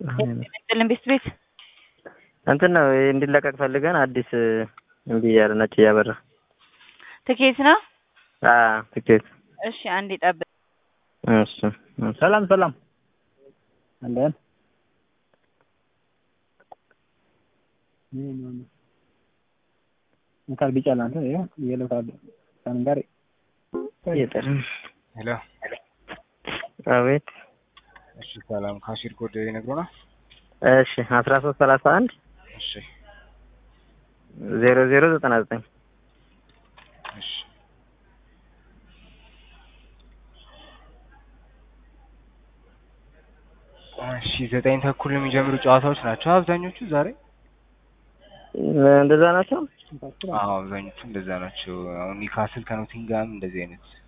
ጥልን ቤት ቤት እንትን ነው እንዲለቀቅ ፈልገን አዲስ እምቢ እያለ ነጭ እያበራ ትኬት ነው። አዎ ትኬት እሺ አንዴ ጠብቅ። እሺ ሰላም ሰላም አለን እንካል ቢጫ ላንተ ይኸው የለው ካርድ ከምን ጋር እየጠራ ሄሎ አቤት እሺ ሰላም ካሽር ኮድ ይነግሩናል እሺ አስራ ሶስት ሰላሳ አንድ እሺ ዜሮ ዜሮ ዘጠና ዘጠኝ እሺ እሺ ዘጠኝ ተኩል የሚጀምሩ ጨዋታዎች ናቸው አብዛኞቹ ዛሬ እንደዛ ናቸው አዎ አብዛኞቹ እንደዛ ናቸው አሁን ኒካስል ከኖቲንጋም እንደዚህ አይነት